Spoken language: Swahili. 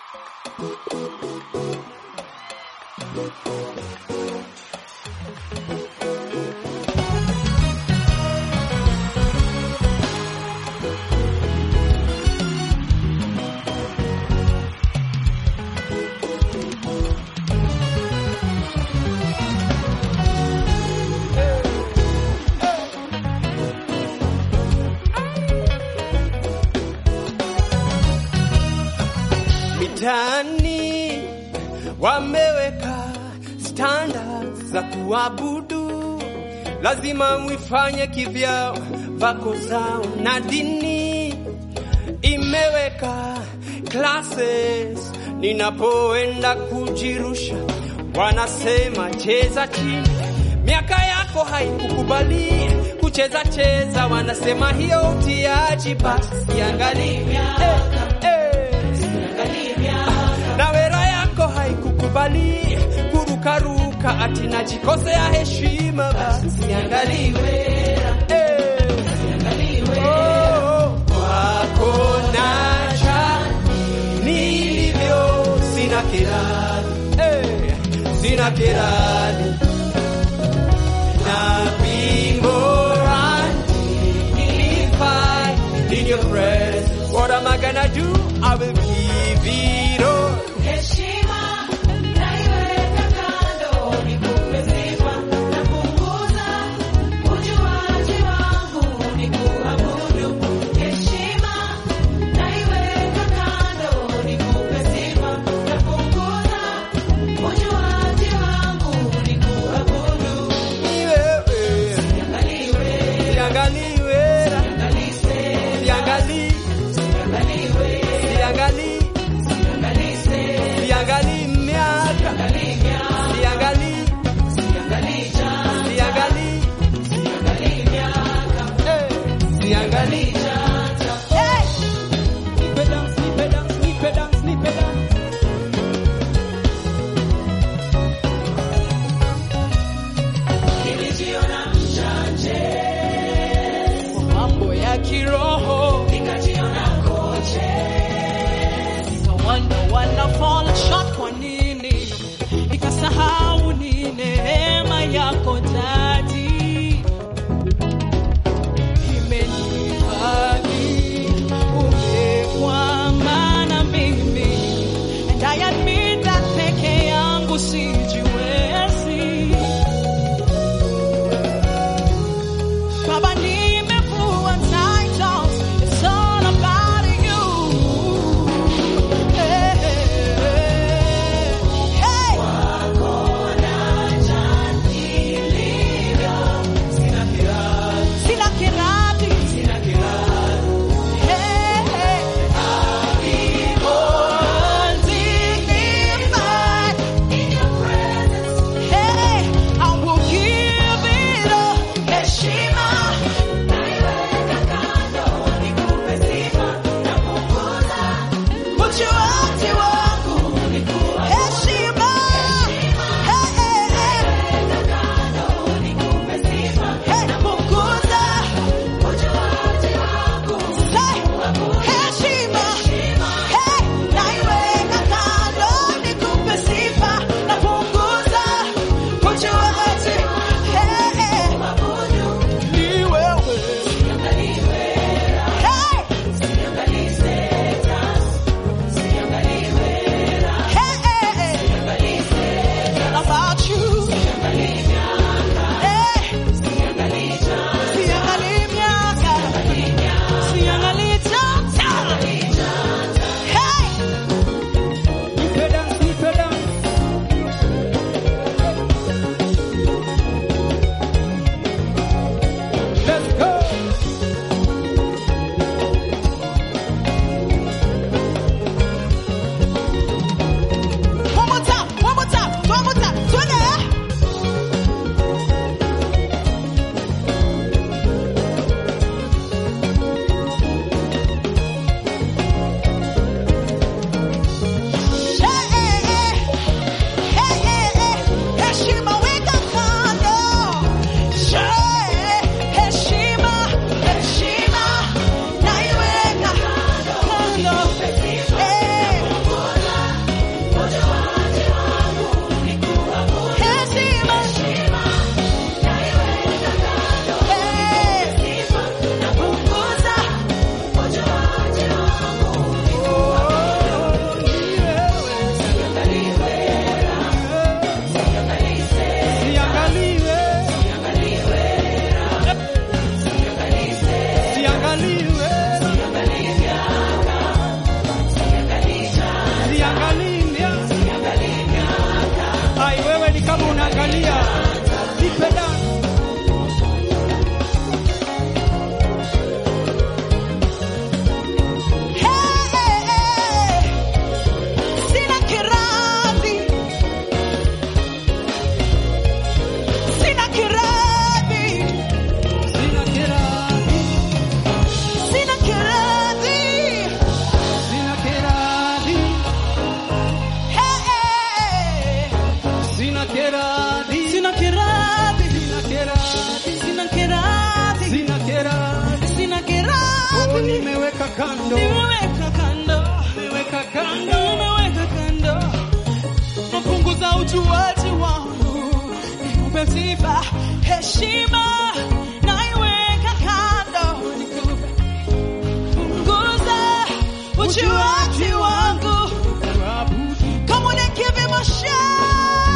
Mitaani wameweka standards za kuabudu, lazima mwifanye kivyao, vako zao na dini imeweka classes. Ninapoenda kujirusha, wanasema cheza chini, miaka yako haikukubali kucheza cheza, wanasema hiyo utiaji, basi angalia eh, eh na wera yako haikukubali kurukaruka, ati najikosea heshima, basi angaliwe eh. Oh, kwako nacha nilivyo, sina kirani eh, sina kirani na bingo in your presence. What am I gonna do? I will give it all. Heshima naiweka kando, nikupe sifa na punguza ujuaji wangu, nikuabudu. Heshima naiweka kando, nikupe sifa na punguza ujuaji wangu, nikuabudu. Ni wewe. Siangaliwe, Siangaliwe. siangalise, Siangali. siangalise, kando, nimeweka kando, nimeweka kando, nimeweka kando, napunguza ujuaji wangu, nikupe sifa, heshima, naiweka kando, nikupe punguza ujuaji wangu. kuabudu Come on and give him a shout.